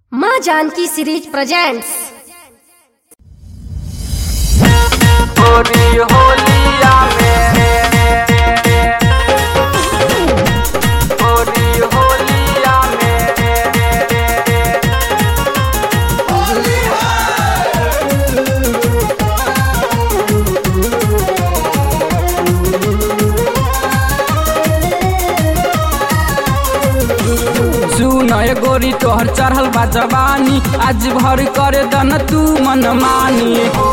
माँ Janaki series presents गोरी होलिया में गोरी होलिया में सुन ए गोरी तोहर चढ़ल बा जवानी आज भर करे दन तू मन मानी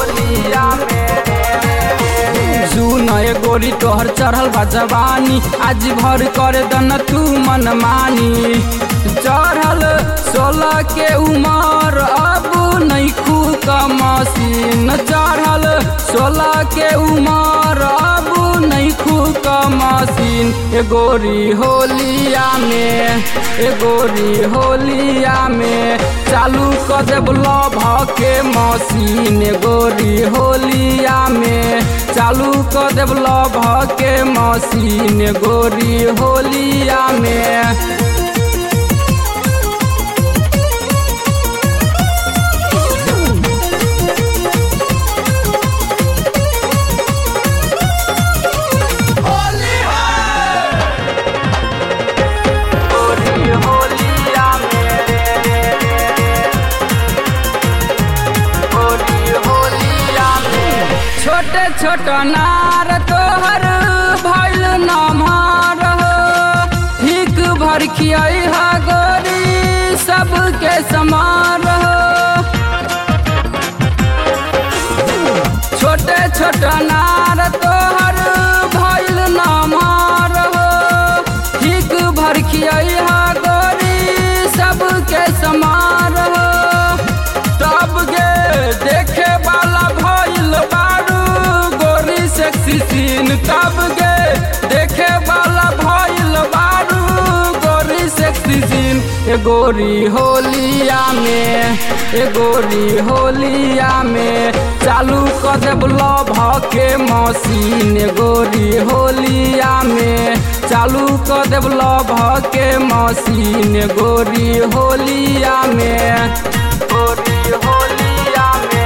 सुन ए गोरी तोहर चढ़ल बा जवानी आज भर करे दन तू मन मानी चढ़ल सोलह के उमर अब नैखू का मसीन चढ़ल सोलह के उमर अब नैखू का मसीन ए गोरी होलिया में ए गोरी होलिया में चालू कर देब लभ के मशीन ए गोरी होलिया में चालू कर देब लभ के मशीन ए गोरी होलिया में गोरी होलिया में गोरी होलिया में छोटे छोट नार तोहर भैल नमार हिक भर खियाई हा गोरी सबके समार छोटे छोट नार तोहर भैल नमार हिक भर खियाई हा गोरी सबके समार तब गे देखे वाला भइल बारू गोरी सेक्सी सीन तब गे देखे वाला भइल बारू गोरी सेक्सी सीन ए गोरी होलिया में ए गोरी होलिया में चालू कर देब लभ के मशीन ए गोरी होलिया में चालू कर देब लभ के मशीन ए गोरी होलिया में गोरी होलिया में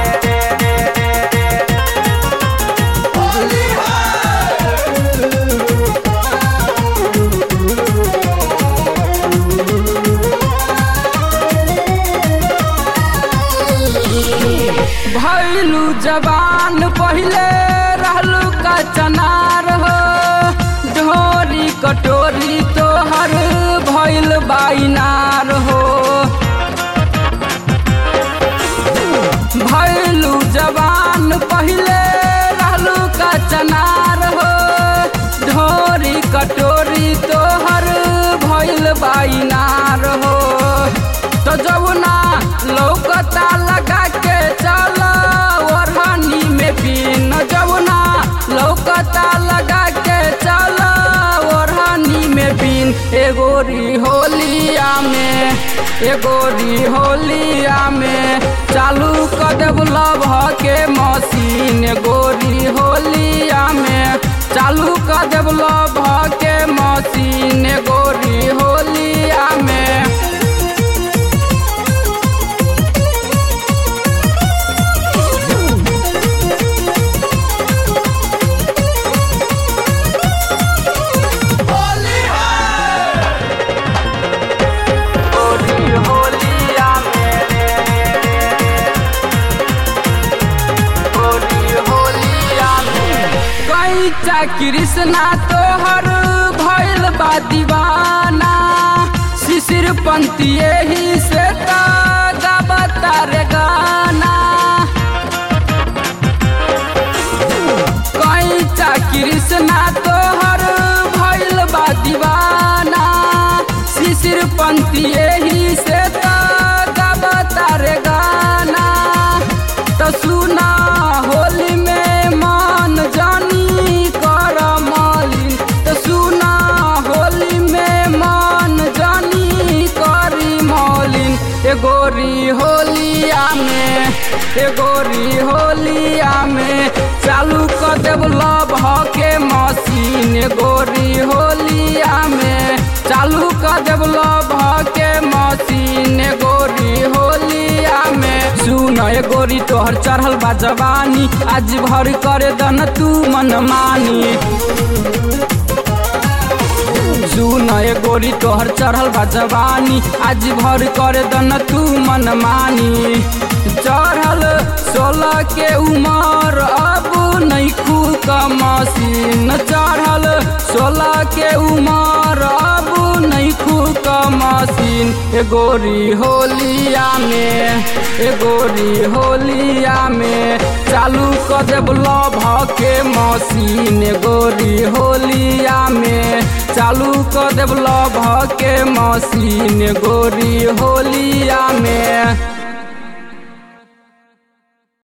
भैलू जवान पहले रहलू का चनार हो ढोरी कटोरी तोहर भैल बाइनार हो भैलू जवान पहले रहलू का चनार हो ढोरी कटोरी तोहर भैल बाइनार हो तो जमुना लौकता लगा के चल ओढ़नी में पिन जमुना लौकता लगा के चल ओढ़नी में पिन एगोरी होलिया में एगोरी होलिया में चालू कर देब लभ के मशीन गोरी होलिया में चालू कर देब लभ के मशीन गोरी होलिया में गोरी होलिया में गोरी होलिया में कैचा कृष्णा तोहर भैल बा दीवाना शिशिर पंथी एही से तो गाबता रे गाना कैचा कृष्णा तोहर भैल बा दीवाना शिशिर पंथी एही से तो गाबता रे गाना तो सुना होली में मान जानी कर मालिन तो सुना होली में मान जानी करी मालिन ए गोरी होलिया में ए गोरी होलिया में चालू कर देब लभ के मशीन ए गोरी होलिया में चालू कर देब लभ के मशीन गोरी हो तोहर चढ़ल बा जवानी आज भर करे दन तू मन मानी सुन ए गोरी तोहर चढ़ल बा जवानी आज भर करे दन तू मन मानी चढ़ल सोलह के उमर अब नैखू का मशीन चढ़ल सोलह के उमर अब नैखू का मशीन ए गोरी होलिया में ए गोरी होलिया में चालू कर देब लभ के मशीन ए गोरी होलिया में चालू कर देब लभ के मशीन गोरी होलिया में